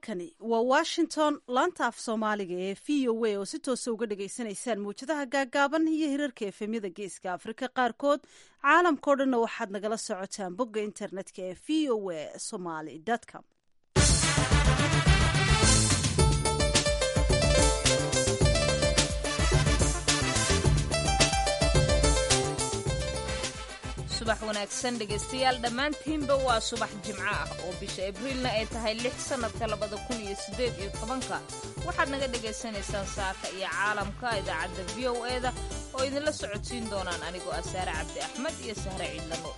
halkani waa washington laanta af soomaaliga ee v o a oo si toosa uga dhagaysanaysaan mawjadaha gaagaaban iyo hirarka efemyada geeska afrika qaarkood caalamkao dhanna waxaad nagala socotaan bogga internetka ee v o a somaly com subax wanaagsan dhegaystayaal dhammaantiinba waa subax jimco ah oo bisha abriilna ay tahay lix sannadka labada kun iyo siddeed iyo tobanka waxaad naga dhagaysanaysaan saaka iyo caalamka idaacadda v o e-da oo idinla socodsiin doonaan anigoo ah saare cabdi axmed iyo sahre ciidla nuur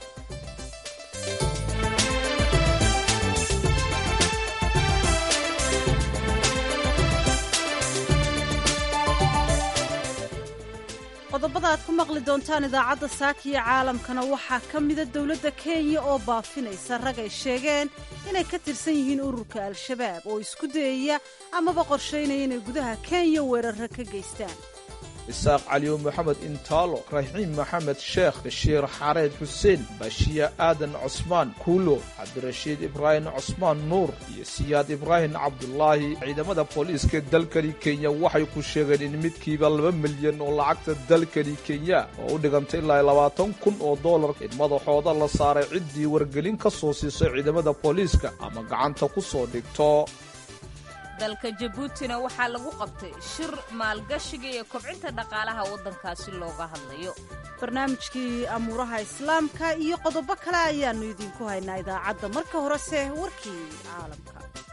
qodobada aad ku maqli doontaan idaacadda saakiyo caalamkana waxaa ka mida dowladda kenya oo baafinaysa rag ay sheegeen inay ka tirsan yihiin ururka al-shabaab oo isku dayaya amaba qorshaynaya inay gudaha kenya weerarra ka geystaan isaaq caliyo moxamed intaalo raxiim maxamed sheekh bashiir xareed xuseen bashiya aadan cusmaan kuulo cabdirashiid ibraahim cusmaan nuur iyo siyaad ibraahim cabdulaahi ciidamada booliiska dalkani kenya waxay ku sheegeen in midkiiba laba milyan oo lacagta dalkani kenya oo u dhigantay ilaa labaatan kun oo dollar in madaxooda la saaray ciddii wargelin ka soo siisay ciidamada booliiska ama gacanta ku soo dhigto dalka jabuutina waxaa lagu qabtay shir maalgashiga iyo kobcinta dhaqaalaha waddankaasi looga hadlayo barnaamijkii amuuraha islaamka iyo qodobo kale ayaannu idiinku haynaa idaacadda marka horese warkii caalamka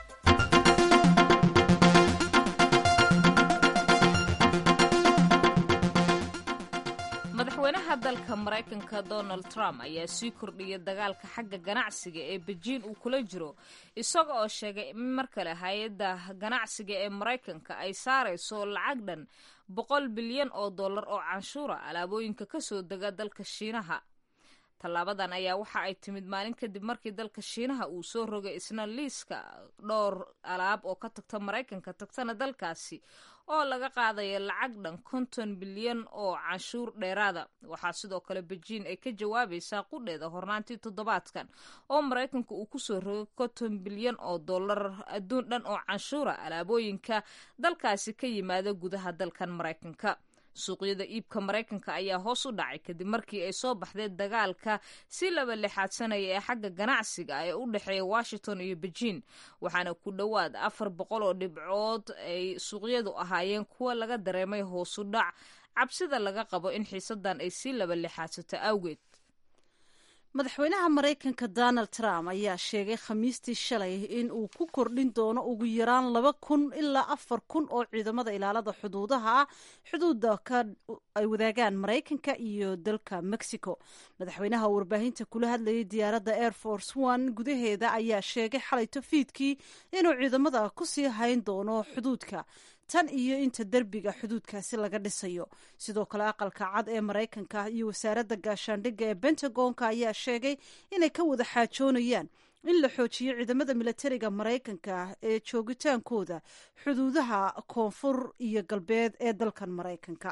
madaxweynaha dalka maraykanka donald trump ayaa sii kordhiyay dagaalka xagga ganacsiga ee bejiin uu kula jiro isaga oo sheegay in mar kale hay-adda ganacsiga ee maraykanka ay saarayso lacag dhan boqol bilyan oo dollar oo canshuura alaabooyinka kasoo dega dalka shiinaha tallaabadan ayaa waxa ay timid maalin kadib markii dalka shiinaha uu soo rogay isna liiska dhowr alaab oo ka tagta maraykanka tagtana dalkaasi oo laga qaadaya lacag dhan konton bilyan oo canshuur dheeraada waxaa sidoo kale bejiin ay ka jawaabaysaa qudheeda hornaantii toddobaadkan oo maraykanka uu kusoo rogay konton bilyan oo dollar adduun dhan oo canshuura alaabooyinka dalkaasi ka yimaada gudaha dalkan maraykanka suuqyada iibka maraykanka ayaa hoos u dhacay kadib markii ay soo baxdeen dagaalka si laba lixaadsanaya ee xagga ganacsiga ee u dhexeeya washington iyo bejiin waxaana ku dhowaad afar boqol oo dhibcood ay suuqyadu ahaayeen kuwa laga dareemay hoos u dhac cabsida laga qabo in xiisadan ay sii laba lixaadsato awgeed madaxweynaha maraykanka donald trump ayaa sheegay khamiistii shalay in uu ku kordhin doono ugu yaraan laba kun ilaa afar kun oo ciidamada ilaalada xuduudaha ah xuduuda ay wadaagaan maraykanka iyo dalka mexico madaxweynaha warbaahinta kula hadlayay diyaaradda air force one gudaheeda ayaa sheegay xalay tofiidkii inuu ciidamada kusii hayn doono xuduudka tan iyo inta derbiga xuduudkaasi laga dhisayo sidoo kale aqalka cad ee maraykanka iyo wasaaradda gaashaandhigga ee bentagonka ayaa sheegay inay ka wada xaajoonayaan in la xoojiyo ciidamada milatariga maraykanka ee joogitaankooda xuduudaha koonfur iyo galbeed ee dalkan maraykanka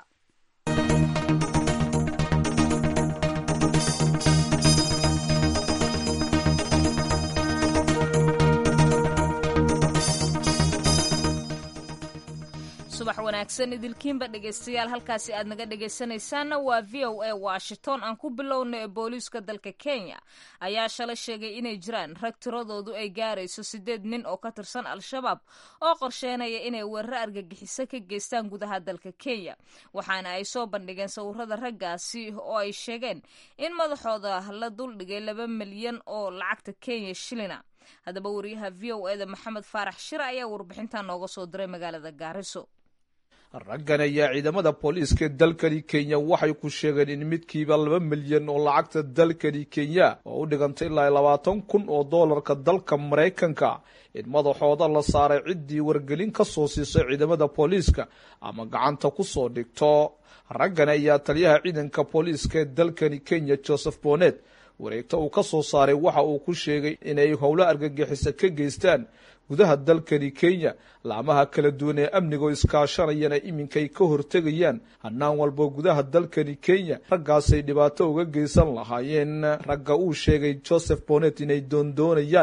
subax wanaagsan idilkiinba dhegaystayaal halkaasi aad naga dhegaysanaysaanna waa v o a washington aan ku bilowna ee booliiska dalka kenya ayaa shalay sheegay inay jiraan rag tiradoodu ay gaarayso siddeed nin oo ka tirsan al-shabaab oo qorsheynaya inay weeraro argagixiso ka geystaan gudaha dalka kenya waxaana ay soo bandhigeen sawirada raggaasi oo ay sheegeen in madaxooda la duldhigay laba milyan oo lacagta kenya shilina haddaba wariyaha v o eda maxamed faarax shire ayaa warbixintan nooga soo diray magaalada gaariso raggan ayaa ciidamada booliiska dalkani kenya waxay ku sheegeen in midkiiba laba milyan oo lacagta dalkani kenya oo u dhigantay ilaa labaatan kun oo doolarka dalka maraykanka in madaxooda la saaray ciddii wargelin ka soo siisay ciidamada booliiska ama gacanta ku soo dhigto raggan ayaa taliyaha ciidanka booliiska ee dalkani kenya joseph bonet wareegto uu ka soo saaray waxa uu ku sheegay inay howlo argagixisa ka geystaan gudaha dalkani kenya laamaha kala duwan ee amniga oo iskaashanayana iminkay ka hortegayaan hannaan walbo gudaha dalkani kenya raggaasay dhibaato uga geysan lahaayeen ragga uu sheegay joseph bonet inay doondoonayaan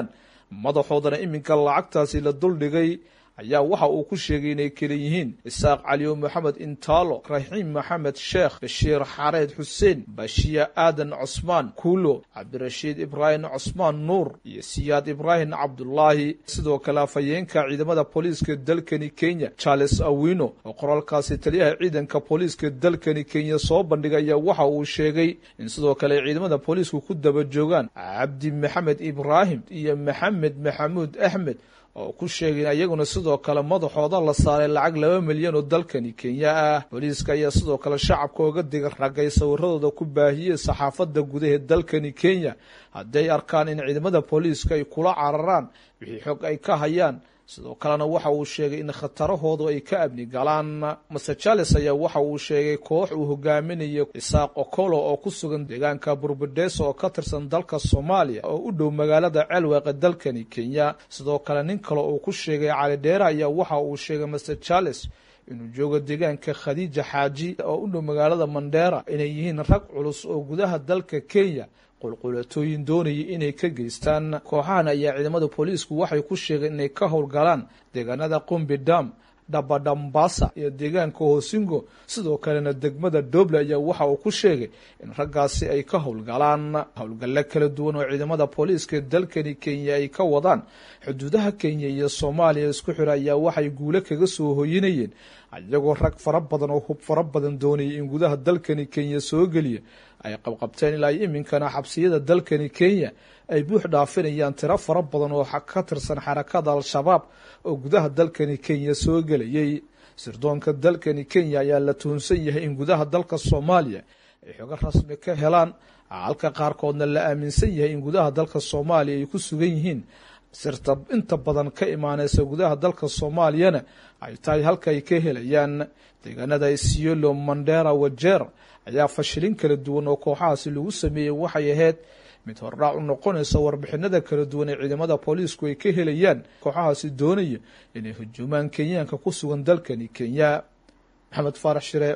madaxoodana iminka lacagtaasi la duldhigay ayaa waxa uu ku sheegay inay kala yihiin isaaq caliyo maxamed intaalo raxiim maxamed sheekh bashiir xareed xuseen bashiya aadan cusmaan kuulo cabdirashiid ibraahim cusmaan nuur iyo siyaad ibraahim cabdulaahi sidoo kale afhayeenka ciidamada booliiska dalkani kenya charles awino oo qoraalkaasi taliyaha ciidanka booliiska dalkani kenya soo bandhigaya waxa uu sheegay in sidoo kale ciidamada booliisku ku daba joogaan cabdi maxamed ibraahim iyo maxamed maxamuud axmed oo ku sheegay ayaguna sidoo kale madaxooda la saaray lacag laba milyan oo dalkani kenya ah booliiska ayaa sidoo kale shacabka oga diga ragay sawiradooda ku baahiyey saxaafadda gudaha dalkani kenya hadday arkaan in ciidamada booliiska ay kula cararaan wixii xog ay ka hayaan sidoo kalena waxa uu sheegay in khatarahoodu ay ka amni galaan master charles ayaa waxa uu sheegay koox uu hogaaminayo isaaq okolo oo ku sugan deegaanka burbudeso oo ka tirsan dalka soomaaliya oo u dhow magaalada ceelweeqa dalkani kenya sidoo kale nin kale uu ku sheegay cali dheere ayaa waxa uu sheegay master charles inuu joogo deegaanka khadiija xaaji oo u dhow magaalada mandheera inay yihiin rag culus oo gudaha dalka kenya qulqulatooyin doonaya inay ka geystaan kooxahan ayaa ciidamada booliisku waxay ku sheegeen inay ka howlgalaan deegaanada qumbi dam dhabadhambasa iyo deegaanka hoosingo sidoo kalena degmada doble ayaa waxa uu ku sheegay in raggaasi ay ka howlgalaan howlgallo kala duwan oo ciidamada booliiska dalkani kenya ay ka wadaan xuduudaha kenya iyo soomaaliya isku xira ayaa waxay guulo kaga soo hoyinayeen iyagoo rag fara badan oo hub fara badan doonaya in gudaha dalkani kenya soo geliya ay qabqabteen ilaa iminkana xabsiyada dalkani kenya ay buux dhaafinayaan tiro fara badan oo ka tirsan xarakada al-shabaab oo gudaha dalkani kenya soo gelayay sirdoonka dalkani kenya ayaa la tuhunsan yahay in gudaha dalka soomaaliya ay xogo rasmi ka helaan halka qaarkoodna la aaminsan yahay in gudaha dalka soomaaliya ay ku sugan yihiin sirta inta badan ka imaaneysa gudaha dalka soomaaliyana ay tahay halka ay ka helayaan deegaanada isiolo mandera wajeer ayaa fashilin kala duwan oo kooxahaasi lagu sameeyey waxay ahayd mid hordhaac u noqonaysa warbixinada kala duwan ee ciidamada booliisku ay ka helayaan kooxahaasi doonaya inay hujuumaan kenyaanka ku sugan dalkani kenya maxamed faarax shire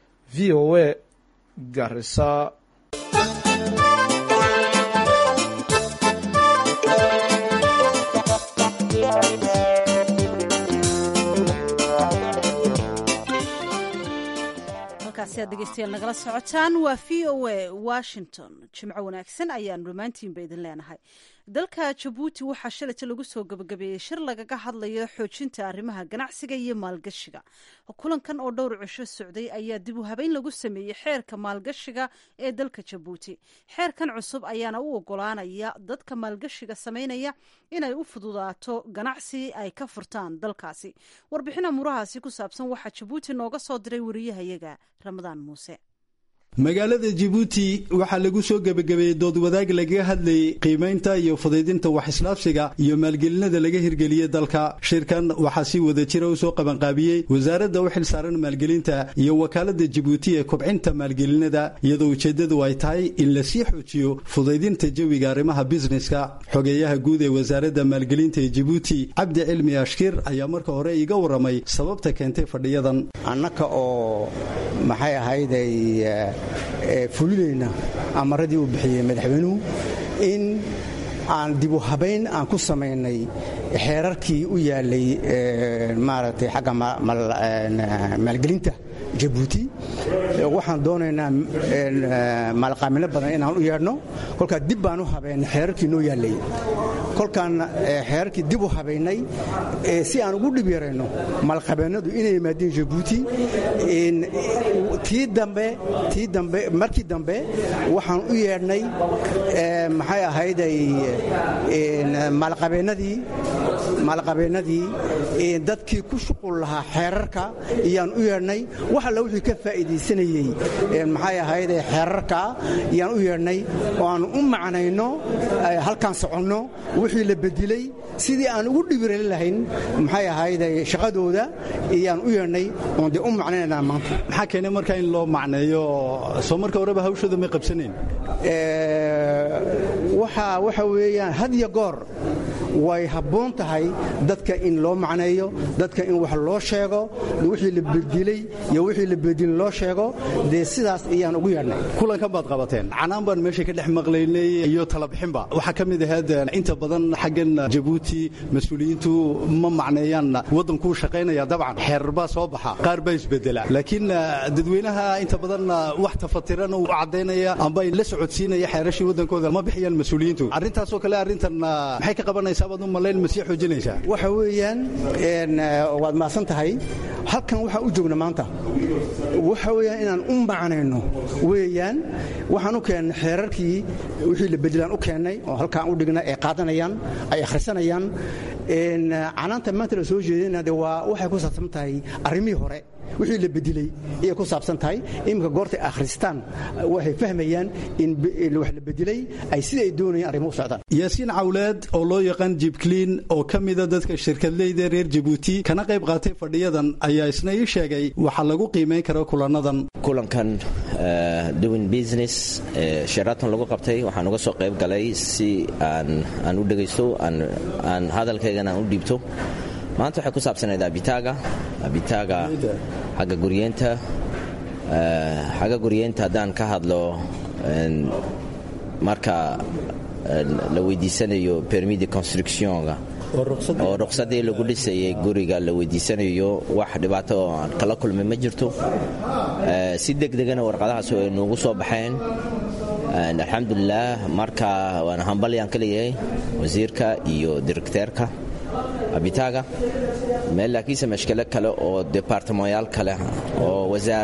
v o a garisa halkaasi aad dhegeystayaal nagala socotaan waa v o a washington jimco wanaagsan ayaanu dhammaantiinba idin leenahay dalka jabuuti waxaa shalayta lagu soo gabagabeeyey shir lagaga hadlayo xoojinta arrimaha ganacsiga iyo maalgashiga kulankan oo dhowr cisho socday ayaa dib u habeyn lagu sameeyey xeerka maalgashiga ee dalka jabuuti xeerkan cusub ayaana u ogolaanaya dadka maalgashiga sameynaya inay u fududaato ganacsi ay ka furtaan dalkaasi warbixina murahaasi ku saabsan waxaa jabuuti nooga soo diray wariyahayaga ramadaan muuse magaalada jabuuti waxaa lagu soo gebagabeeyey dood wadaag lagaga hadlayey qiimaynta iyo fudaydinta wax-islaabsiga iyo maalgelinada laga hirgeliyey dalka shirkan waxaa si wada jira u soo qabanqaabiyey wasaaradda u xilsaaran maalgelinta iyo wakaaladda jabuuti ee kobcinta maalgelinada iyadoo ujeeddadu ay tahay in lasii xoojiyo fudaydinta jawiga arrimaha bisneska xogeeyaha guud ee wasaaradda maalgelinta ee jabuuti cabdi cilmi ashkir ayaa marka hore iga warramay sababta keentay fadhiyadan annaka oo maxay ahayday fulinayna amaradii uu bixiyey madaxweynuhu in aan dibu habayn aan ku samaynay xeerarkii u yaalay maaragtay xagga maalgelinta jabuuti waxaan doonaynaa maalqaamino badan inaan u yeedhno kolkaa dib baan u habaynay xeerarkii noo yaallay kolkaan xeerarkii dib u habaynay si aan ugu dhib yarayno maalqabeennadu inay yimaadeen jabuuti tii dambe tii dambe markii dambe waxaan u yeedhnay maxay ahayday maalqabeennadii maalqabeennadii dadkii ku shuqul lahaa xeerarka iyaan u yeedhnay wax alla wixii ka faa'iidaysanayey maxay ahayde xeerarka iyaan u yeedhnay oo aan u macnayno halkaan soconno wixii la bedilay sidii aan ugu dhibirali lahayn maxay ahayde shaqadooda iyaan u yeedhnay oon dee u macnaynaynaa maanta maxaa keenay markaa in loo macneeyo soo marka horeba hawshooda may qabsanayn waxa waxa weeyaan had iyo goor way habboon tahay dadka in loo macneeyo dadka in wax loo sheego wixii la bedilay iyo wixii la bedilin loo sheego dee sidaas ayaan ugu yeedhnay kulankan baad qabateen canaan baan meesha ka dhex maqlaynay iyo talabixinba waxaa ka mid ahayd inta badan xaggan jabuuti mas-uuliyiintu ma macneeyaan waddankuu shaqaynaya dabcan xeerar baa soo baxa qaar baa isbedela laakiin dadweynaha inta badan wax tafatiran u caddaynaya amba la socodsiinaya xeerashii waddankooda ma bixiyaan mas-uuliyiintu arrintaasoo kale arrintan maxay ka qabanaysaa baad u malayn ma sii xoojinaysaa waxa weeyaan waad mahadsan tahay halkan waxaa u joogna maanta waxa weeyaan inaan u macnayno weeyaan waxaan u keennay xeerarkii wixii la bedelaan u keennay oo halkaan u dhigna ay qaadanayaan ay akhrisanayaan canaanta maanta la soo jeedina de waa waxay ku saabsan tahay arrimihii hore wixii la bedilay ayay ku saabsan tahay iminka goortay akhristaan waxay fahmayaan in wax la bedilay ay sida ay doonayaan arrimo u socdaan yaasiin cawleed oo loo yaqaan jibkliin oo ka mida dadka shirkadleyda reer jabuuti kana qayb qaatay fadhiyadan ayaa isna ii sheegay waxa lagu qiimayn karo kulannadan kulankan doing business sheraton lagu qabtay waxaan uga soo qayb galay si aan aan u dhegaysto aan hadalkaygana aan u dhiibto maanta waxay ku saabsanayd abitaaga abitaaga xagga guryeenta xagga guryeenta haddaan ka hadlo marka la weydiisanayo permis de constructionga oo ruqsadii lagu dhisayay guriga la weydiisanayo wax dhibaato oo aan kala kulmay ma jirto si degdegana warqadahaas ay noogu soo baxeen alxamdulilaah marka waana hambalyaan ka leeyahay wasiirka iyo direkteerka abitaaga meel laakiinse mashkilo kale oo debartamayaal kale oo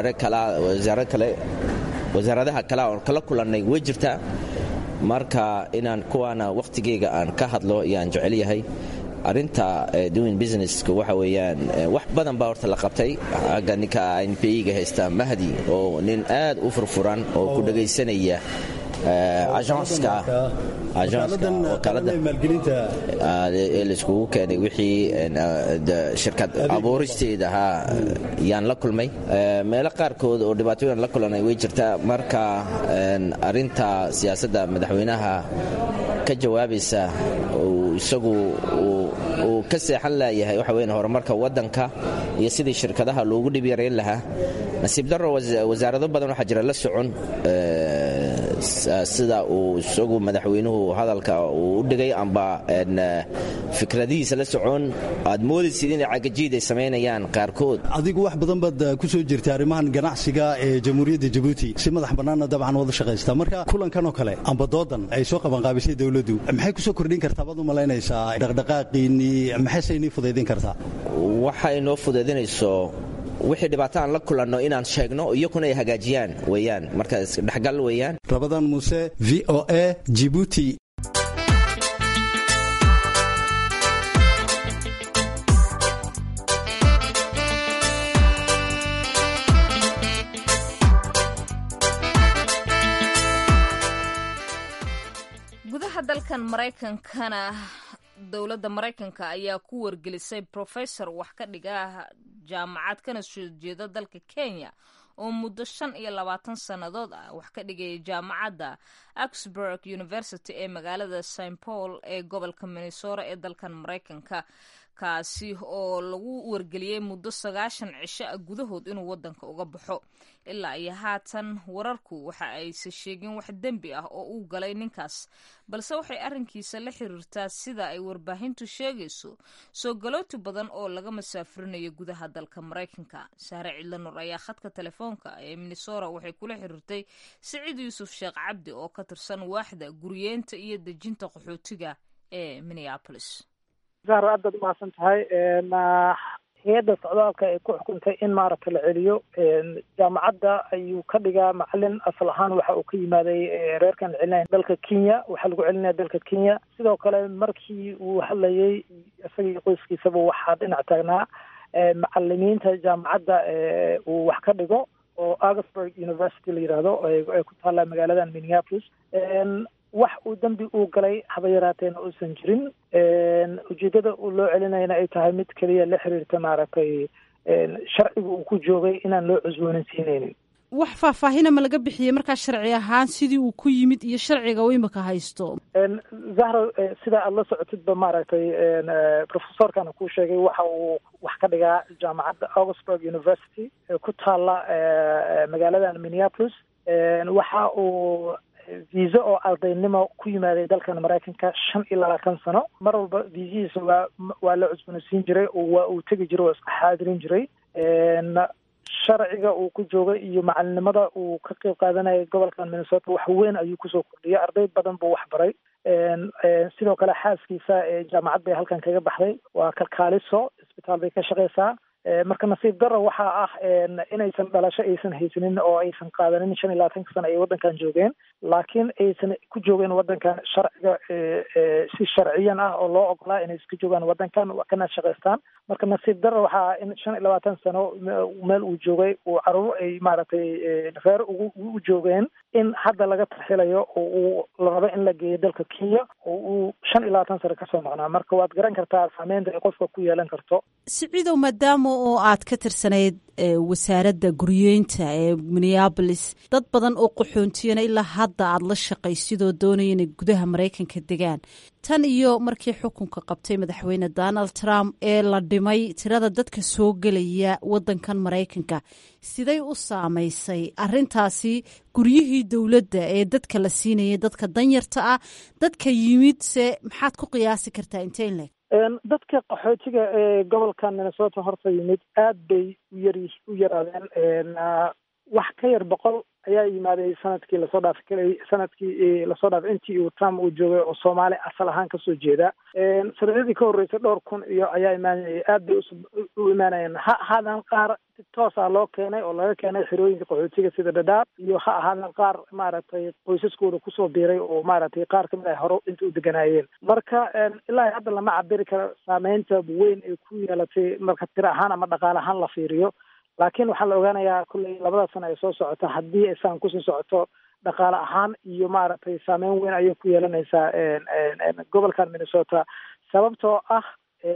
wasaaradaha kale oon kala kulannay way jirtaa marka inaan kuwaana wakhtigeyga aan ka hadlo ayaan jecel yahay arinta doing businesska waxa weeyaan wax badan baa horta la qabtay agga ninka npiga haysta mahdi oo nin aad u furfuran oo ku dhegaysanaya ajanska laiskugu keenay wixii shirkad abuuristeeda ahaa yaan la kulmay meelo qaarkood oo dhibaatooyin la kulanay way jirtaa marka arinta siyaasadda madaxweynaha ka jawaabaysa isagu uu ka seexan laayahay waxa weyn horumarka waddanka iyo sidii shirkadaha loogu dhib yarayn lahaa nasiib darro wasaarado badan waxaa jira la socon sida uu isagu madaxweynuhu hadalka uu u dhigay amba fikradihiisa la socon aad moodaysid inay cagajiid ay samaynayaan qaarkood adigu wax badan baad ku soo jirtay arrimahan ganacsiga ee jamhuuriyadda jabuuti si madax bannaanna dabcan wada shaqaysta marka kulankan oo kale amba doodan ay soo qabanqaabisay dowladdu maxay ku soo kordhin kartaa baad u malaynaysaa dhaqdhaqaaqiinnii maxayse inii fudaydin kartaa waxay noo fudaydinayso wixii dhibaato aan la kulanno inaan sheegno iyakuna ay hagaajiyaan weyaan marka dhexgal weeyaan rabadaan muuse v o a jibuuti gudaha dalkan maraykankana dowladda maraykanka ayaa ku wargelisay professor wax ka dhiga jaamacad kana soo jeeda dalka kenya oo muddo shan iyo labaatan sannadood ah wax ka dhigaya jaamacadda augsburg university ee magaalada st paul ee gobolka minnesota ee dalkan maraykanka kaasi oo lagu wargeliyey muddo sagaashan cisho ah gudahood inuu waddanka uga baxo ilaa iyo haatan wararku waxa ayse sheegin wax dembi ah oo uu galay ninkaas balse waxay arrinkiisa la xiriirtaa sida ay warbaahintu sheegayso soo galooti badan oo laga masaafurinayo gudaha dalka maraykanka sahre cidlanur ayaa khadka telefoonka ee minnesota waxay kula xiriirtay siciid yuusuf sheekh cabdi oo ka tirsan waaxda guryeenta iyo dejinta qaxootiga ee minneapolis zahra aad baad umahadsan tahay hay-adda socdaalka ay ku xukuntay in maaragta la celiyo jaamacadda ayuu ka dhigaa macalin asal ahaan waxa uu ka yimaaday reerkan celinaya dalka kenya waxaa lagu celinaya dalka kenya sidoo kale markii uu hadlayay isagii qoyskiisaba waxaa dhinac taagnaa macalimiinta jaamacadda uu wax ka dhigo oo augsburg university la yidhaahdo ay ku taalla magaaladan minneapolis wax uu dembi uu galay haba yaraateena uusan jirin ujeeddada uu loo celinayana ay tahay mid keliya la xiriirta maaragtay sharciga uu ku joogay inaan loo cusboonaysiinaynin wax faahfaahina ma laga bixiyey markaa sharci ahaan sidii uu ku yimid iyo sharciga uu imika haysto zahra sida aada la socotidba maaragtay professorkana kuu sheegay waxa uu wax ka dhigaa jaamacadda augsburg university ee ku taalla magaaladan minneapolis waxa uu viisa oo ardaynimo ku yimaaday dalkan maraykanka shan iyo labaatan sano mar walba viisihiisa waa waa la cusboonaysiin jiray oo waa uu tegi jiray oo iska xaadirin jiray sharciga uu ku joogay iyo macalinimada uu ka qeyb qaadanayay gobolkan minnesota wax weyn ayuu kusoo kordhiyay arday badan buu wax baray sidoo kale xaaskiisa jaamacad bay halkan kaga baxday waa kalkaaliso isbitaal bay ka shaqeysaa marka nasiib daro waxaa ah inaysan dhalasho aysan haysanin oo aysan qaadanin shan iyo labaatanka sano ay waddankan joogeen laakiin aysan ku joogeen waddankan sharciga si sharciyan ah oo loo ogolaa inay iska joogaan waddankan kana shaqaystaan marka nasiib daro waxaa ah in shan iyo labaatan sano meel uu joogay uu caruur ay maaragtay reer ugu u joogeen in hadda laga tarxilayo oo uu la rabo in la geeyo dalka kenya oo uu shan iyo labaatan sano kasoo maqnaa marka waad garan kartaa saameynta ay qofka ku yeelan karto siciidow maadaama oo aad ka tirsanayd wasaaradda guryeynta ee minneabolis dad badan oo qaxoontiyana ilaa hadda aad la shaqaysidoo doonaya inay gudaha maraykanka degaan tan iyo markii xukunka qabtay madaxweyne donald trump ee la dhimay tirada dadka soo gelaya waddankan maraykanka siday u saamaysay arintaasi guryihii dowladda ee dadka la siinayay dadka danyarta ah dadka yimid se maxaad ku qiyaasi kartaa inteyn leg dadka qaxootiga ee gobolka minnesota horta yimid aad bay uyar u yaraadeen wax ka yar boqol ayaa yimaaday sanadkii lasoo dhaafay kal sanadkii lasoo dhaafay intii uu trump uu joogay oo soomaali asal ahaan kasoo jeeda sanadadii ka horreysay dhowr kun iyo ayaa imaanayay aad bay u imaanayeen ha ahaadaan qaar si toosa loo keenay oo laga keenay xerooyinka qaxootiga sida dhadhaab iyo ha ahaadaan qaar maaragtay qoysaskooda kusoo biiray oo maaragtay qaar kamid ah hore inta u deganaayeen marka ilaa hadda lama cabiri karo saameynta weyn ay ku yeelatay marka tir ahaan ama dhaqaale ahaan la fiiriyo laakiin waxaa la ogaanayaa kulley labada sano ay soo socota haddii aysan kusii socoto dhaqaale ahaan iyo maaragtay saameyn weyn ayay ku yeelanaysaa gobolkan minnesota sababtoo ah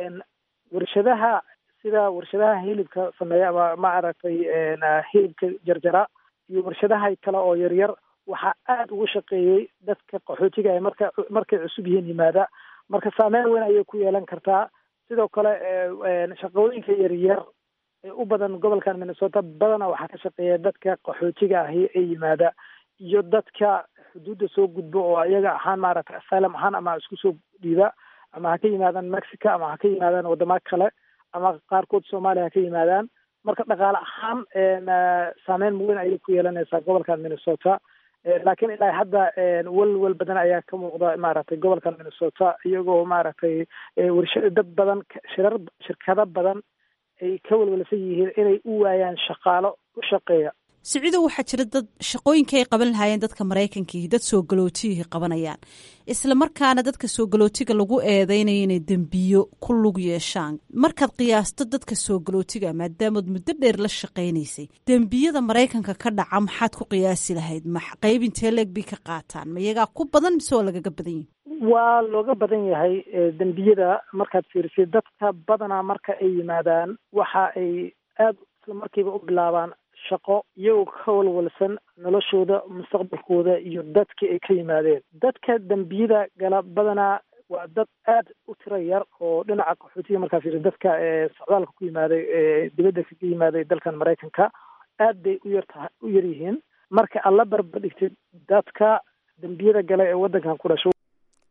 warshadaha sida warshadaha hilibka sameeya ama maaragtay hilibka jarjara iyo warshadaha kale oo yaryar waxaa aada ugu shaqeeyey dadka qaxootiga ee marka markay cusub yihiin yimaada marka saameyn weyn ayay ku yeelan kartaa sidoo kale shaqooyinka yaryar ee u badan gobolkan minnesota badana waxaa ka shaqeeya dadka qaxootiga ahi ee yimaada iyo dadka xuduudda soo gudbo oo iyaga ahaan maaragtay asylum ahaan ama isku soo dhiiba ama ha ka yimaadaan mexico ama ha ka yimaadaan wadamo kale ama qaarkood soomaaliya ha ka yimaadaan marka dhaqaale ahaan saameyn weyn ayay ku yeelanaysaa gobolkan minnesota laakiin ilaa hadda welwel badan ayaa ka muuqda maaragtay gobolkan minnesota iyagoo maaragtay warshada dad badan shirar shirkado badan ay ka welwelsan yihiin inay u waayaan shaqaalo u shaqeeya siciido waxaa jira dad shaqooyinka ay qaban lahaayeen dadka maraykankiihi dad soo galootiyihii qabanayaan isla markaana dadka soo galootiga lagu eedeynaya inay dembiyo ku lug yeeshaan markaad qiyaasto dadka soo galootiga maadaamood muddo dheer la shaqaynaysay dembiyada maraykanka ka dhaca maxaad ku qiyaasi lahayd ma qayb intee leeg bay ka qaataan ma iyagaa ku badan mise waa lagaga badan yihi waa looga badan yahay dembiyada markaad fiirisay dadka badanaa marka ay yimaadaan waxa ay aada isla markiiba u bilaabaan shaqo iyagoo ka walwalsan noloshooda mustaqbalkooda iyo dadkii ay ka yimaadeen dadka dembiyada gala badanaa waa dad aada u tiro yar oo dhinaca qaxootiga markaa fiiri dadka socdaalka ku yimaaday dibadda kaga yimaaday dalkan maraykanka aad bay u yartaha u yar yihiin marka aad la barbadhigtid dadka dembiyada gala ee waddankan ku dhasho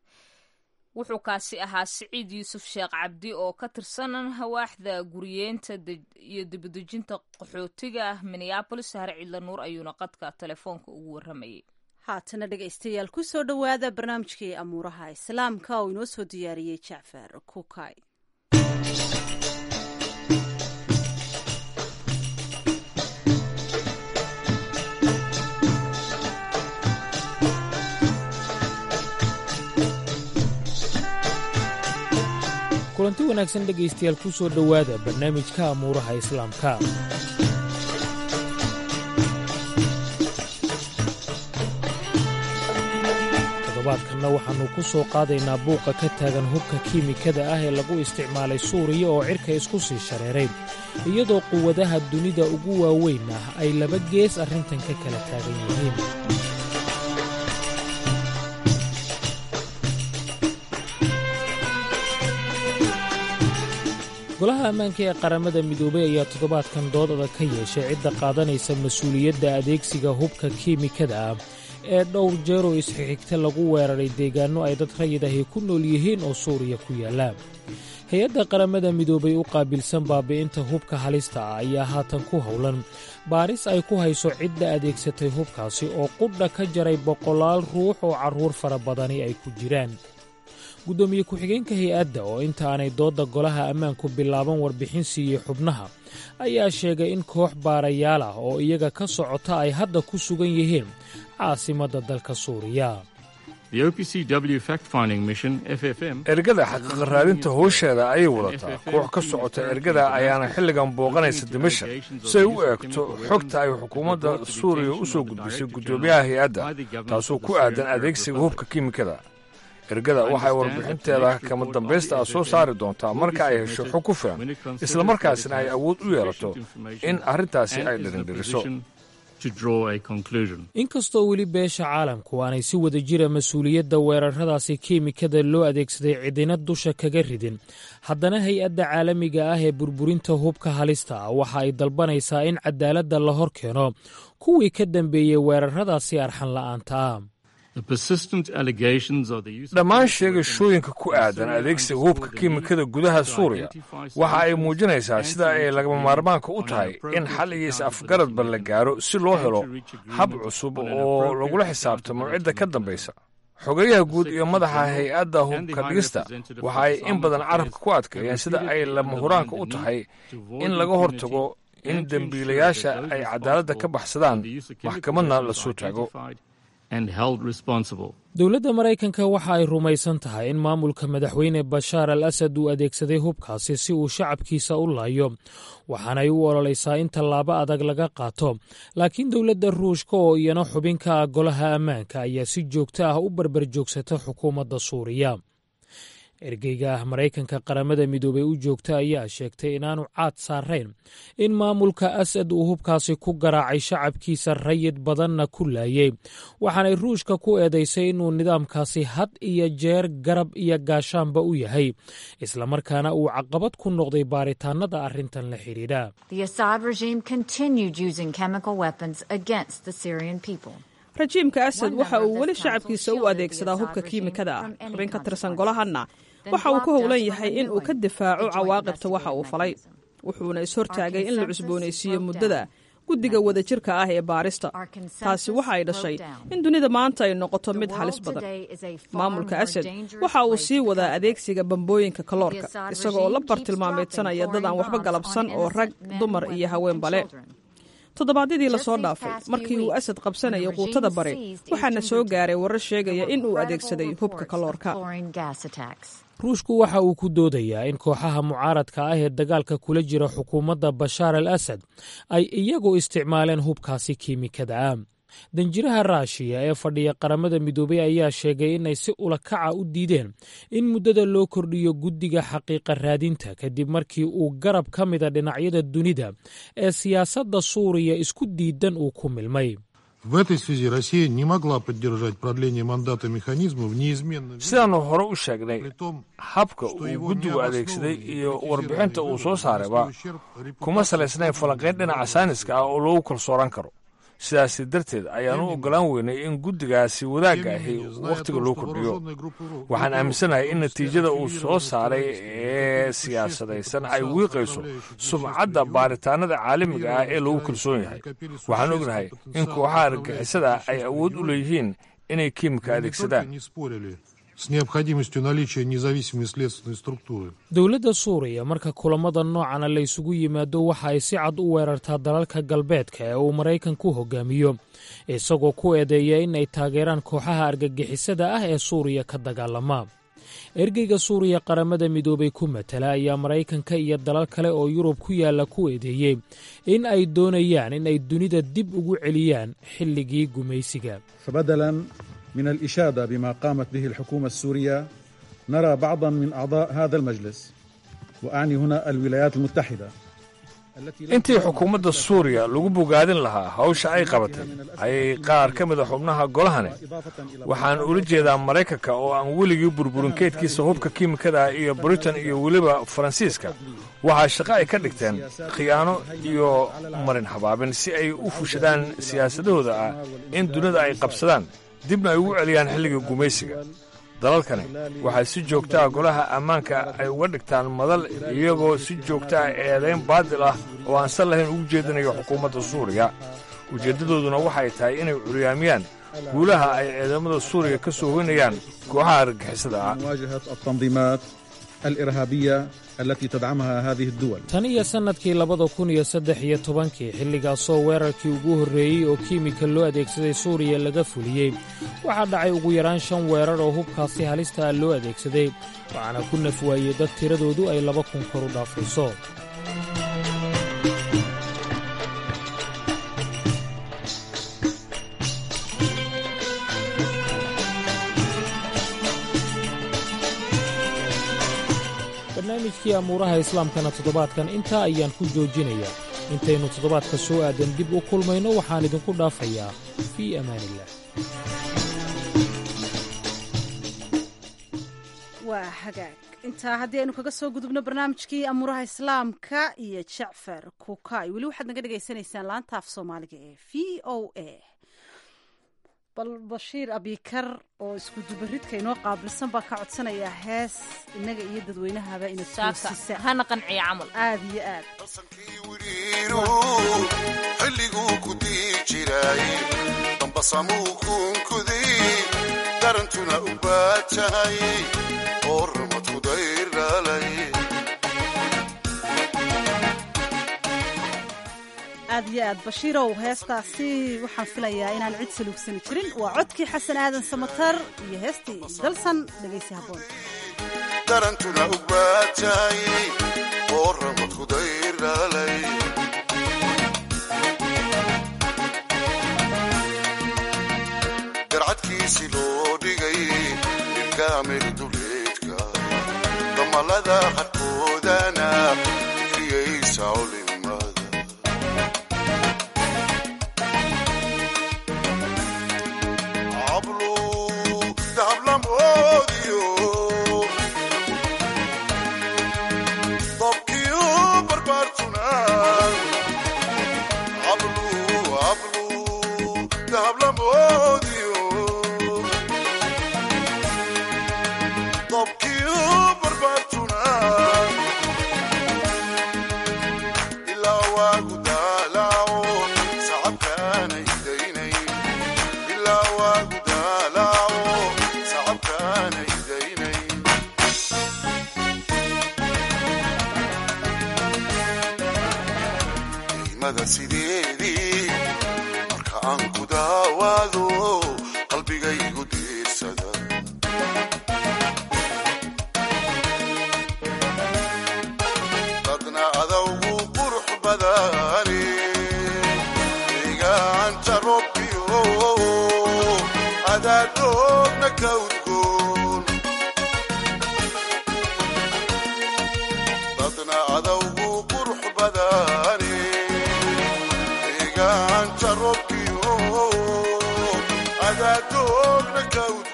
wuxuu kaasi ahaa siciid yuusuf sheekh cabdi oo ka tirsan hawaaxda guriyeenta iyo dibadejinta qaxootiga ah minneabolis sahre cidla nuur ayuuna qadka telefoonka ugu waramayay haatana dhegaystayaal ku soo dhowaada barnaamijkii amuuraha islaamka oo inoo soo diyaariyey jacfar kukay kulanti wanaagsan dhegaystayaal ku soo dhowaada barnaamijka amuuraha islaamka toddobaadkanna waxaannu ku soo qaadaynaa buuqa ka taagan hubka kiimikada ah ee lagu isticmaalay suuriya oo cirka isku sii shareeray iyadoo quwadaha dunida ugu waaweyn ah ay laba gees arrintan ka kala taagan yihiin golaha ammaanka ee qaramada midoobay ayaa toddobaadkan dood adag ka yeeshay cidda qaadanaysa mas-uuliyadda adeegsiga hubka kiimikada ah ee dhowr jeeroo isxigxigta lagu weeraray deegaanno ay dad rayid ahi ku nool yihiin oo suuriya ku yaalla hay-adda qaramada midoobay u qaabilsan baabi'inta hubka halista ah ayaa haatan ku howlan baaris ay ku hayso cidda adeegsatay hubkaasi oo qudha ka jaray boqolaal ruux oo carruur fara badani ay ku jiraan guddoomiye ku-xigeenka hay-adda oo inta aanay doodda golaha ammaanku bilaaban warbixin siiyey xubnaha ayaa sheegay in koox baarayaal ah oo iyaga ka socota ay hadda ku sugan yihiin caasimadda dalka suuriya ergada xaqiiqa raadinta howsheeda ayay wadataa koox ka socota ergada ayaana xilligan booqanaysa dimashak si ay u eegto xogta ay xukuumadda suuriya u soo gudbisay guddoomiyaha hay-adda taasoo ku aadan adeegsiga hubka kiimikada ergada waxay warbixinteeda kama dambaysta ah soo saari doontaa marka ay hesho xog ku filan islamarkaasna ay awood u yeelato in arrintaasi ay dhirindhiriso inkastoo weli beesha caalamku aanay si wada jira mas-uuliyadda weerarradaasi kiimikada loo adeegsaday cidina dusha kaga ridin haddana hay-adda caalamiga ah ee burburinta hubka halista ah waxa ay dalbanaysaa in cadaaladda la hor keeno kuwii ka dambeeyey weerarradaasi arxan la'aanta ah dhammaan sheegashooyinka ku aadan adeegsiga hubka kiimikada gudaha suuriya waxa ay muujinaysaa sida ay lagama maarmaanka u tahay in xal iyo is-afgaradba la gaaro si loo helo hab cusub oo lagula xisaabtamo cidda ka dambaysa xogayaha guud iyo madaxa hay-adda hubka dhigista waxa ay in badan carabka ku adkeeyeen sida ay lama huraanka u tahay in laga hortago in dembiilayaasha ay cadaaladda ka baxsadaan maxkamadna la soo taago dowladda maraykanka waxa ay rumaysan tahay in maamulka madaxweyne bashaar al asad uu adeegsaday hubkaasi si uu shacabkiisa u laayo waxaanay u ololaysaa in tallaabo adag laga qaato laakiin dowladda ruushka oo iyana xubin ka ah golaha ammaanka ayaa si joogto ah u barbar joogsata xukuumadda suuriya ergeyga ah maraykanka qaramada midoobey u joogta ayaa sheegtay inaanu caad saarayn in maamulka asad uu hubkaasi ku garaacay shacabkiisa rayid badanna ku laayey waxaanay ruushka ku eedaysay inuu nidaamkaasi had iyo jeer garab iyo gaashaanba u yahay islamarkaana uu caqabad ku noqday baaritaanada arrintan la xidhiidha rajiimka asad waxa uu weli shacabkiisa u adeegsadaa hubka kiimikada ah xubin ka tirsan golahanna waxa uu ku howlan yahay in uu ka difaaco cawaaqibta waxa uu falay wuxuuna ishortaagay in la cusboonaysiiyo muddada guddiga wadajirka ah ee baarista taasi waxa ay dhashay in dunida maanta ay noqoto mid halis badan maamulka asad waxa uu sii wadaa adeegsiga bambooyinka kaloorka isaga oo la bartilmaameedsanaya dad aan waxba galabsan oo rag dumar iyo haweenba leh toddobaadyadii lasoo dhaafay markii uu asad qabsanayay quutada bare waxaana soo gaaray warar sheegaya in uu adeegsaday hubka kaloorka ruushku waxa uu ku doodayaa in kooxaha mucaaradka ah ee dagaalka kula jira xukuumadda bashaar al asad ay iyagu isticmaaleen hubkaasi kiimikada ah danjiraha raashiya ee fadhiya qaramada midoobey ayaa sheegay inay si ulakaca u diideen in muddada loo kordhiyo guddiga xaqiiqa raadinta kadib markii uu garab ka mida dhinacyada dunida ee siyaasadda suuriya isku diidan uu ku milmay sidaannu hore u sheegnay habka uu guddigu adeegsaday iyo warbixinta uu soo saarayba kuma salaysnayn falanqayn dhinaca sayniska ah oo lagu kalsoonaan karo sidaasi darteed ayaan u oggolaan weynay in guddigaasi wadaagga ahi wakhtiga loo kordhiyo waxaan aaminsanahay in natiijada uu soo saaray ee siyaasadaysan ay wiiqayso sumcadda baaritaanada caalamiga ah ee lagu kalsoon yahay waxaan ognahay in kooxaha argagixisada ay awood u leeyihiin inay kiimika adeegsadaan dowladda suuriya marka kulamada noocana la ysugu yimaado waxa ay si cad u weerartaa dalalka galbeedka ee uu maraykanku hogaamiyo isagoo ku eedeeya in ay taageeraan kooxaha argagixisada ah ee suuriya ka dagaalama ergeyga suuriya qaramada midoobay ku matala ayaa maraykanka iyo dalal kale oo yurub ku yaalla ku eedeeyey in ay doonayaan in ay dunida dib ugu celiyaan xilligii gumaysiga من الإشادة بما قامت به الحكومة السورية نرى بعضا من أعضاء هذا المجلس وأعني هنا الولايات المتحدة intii xukuumadda suuriya lagu bogaadin lahaa hawsha ay qabatay ayay qaar ka mida xubnaha golahani waxaan ula jeedaa maraykanka oo aan weligii burburin keydkiisa hubka kiimikada ah iyo britain iyo weliba faransiiska waxaa shaqo ay ka dhigteen khiyaano iyo marin habaabin si ay u fushadaan siyaasadahooda ah in dunida ay qabsadaan dibna ay ugu celiyaan xilliga gumaysiga dalalkani waxay si joogta ah golaha ammaanka ay uga dhigtaan madal iyagoo si joogta ah eedayn baadil ah oo aan sal lahayn ugu jeedinayo xukuumadda suuriya ujeeddadooduna waxay tahay inay curyaamiyaan guulaha ay ciidamada suuriya ka soo hoynayaan kooxaha argagixisada ah الإرهابية التي تدعمها هذه الدول tan iyo sannadkii labada kun iyo saddex iyo tobankii xilligaasoo weerarkii ugu horreeyey oo kiimika loo adeegsaday suuriya laga fuliyey waxaa dhacay ugu yaraan shan weerar oo hubkaasi halista ah loo adeegsaday waxaana ku naf waayey dad tiradoodu ay laba kun kor u dhaafayso barnaamijkii amuuraha islaamkana toddobaadkan intaa ayaan ku joojinayaa intaynu toddobaadka soo aadan dib u kulmayno waxaan idinku dhaafayaa fii amaaniillah waa hagaag intaa haddii aynu kaga soo gudubno barnaamijkii amuuraha islaamka iyo jacfar kukay weli waxaad naga dhegaysanaysaan laanta af soomaaliga ee v o a bal bashiir abikar oo isku dubaridka inoo qaabilsan baa ka codsanayaa hees innaga iyo dadweynahaba ina toosisa hana qanciya camal aad iyo aad xilliguu ku dii jiray dambasamuu kuunkuday darantuna u baajahay oo ramadku dayrhalay aad iyo aad bashiirow heestaasi waxaan filayaa inaan cid saluugsani jirin waa codkii xasan aadan samatar iyo heestii dalsan dhegaysi habboon darantuna u baajahay oo ramadku dayrhalay garcadkiisi loo dhigay ilkaamir duleedka damalada qarkoodana fikriyaysa culimada cablu dahablamoodiyo dobkiyu barbaartuna cablu cablu dahablamoodiyo dobkiyu barbaartuna ilaa waagu daalaaco sacabkaanay daynay ilaa waagu daalaaco sacabkaanay daynay qiimada sideedii marka aan ku daawaado qalbigaygu diirsada dadna adawgu qurux badani deegaanta robbiyo adaadoogna ka udgoon dadna adawgu qurux badani deegaanta robbiyo adaadoogna ka udgoon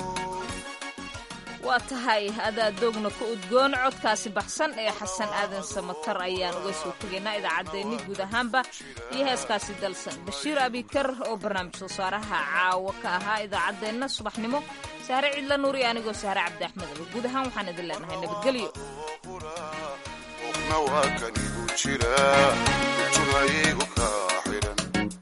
waa tahay adaa doogna ka udgoon codkaasi baxsan ee xasan aadan samatar ayaan uga soo tegaynaa idaacaddeenni guud ahaanba iyo heeskaasi dalsan bashiir abikar oo barnaamij soo saaraha caawo ka ahaa idaacaddeenna subaxnimo saare cidla nuur iyo anigoo saare cabdi axmed aba guud ahaan waxaan idin leenahay nabadgelyo qofna waa kan igu jira intuna igu kaa xidhan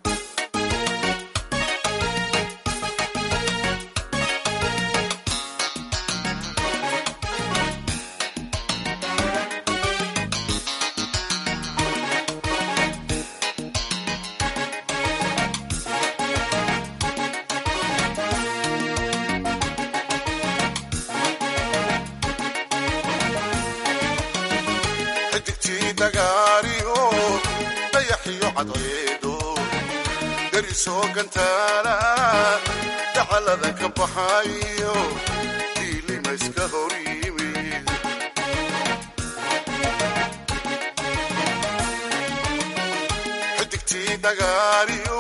xidigtii dagaariyo dayaxiyo cadceedo derisoo gantaala dacalada ka baxayo diilima iska hor yimid xidigtii dagaaliyo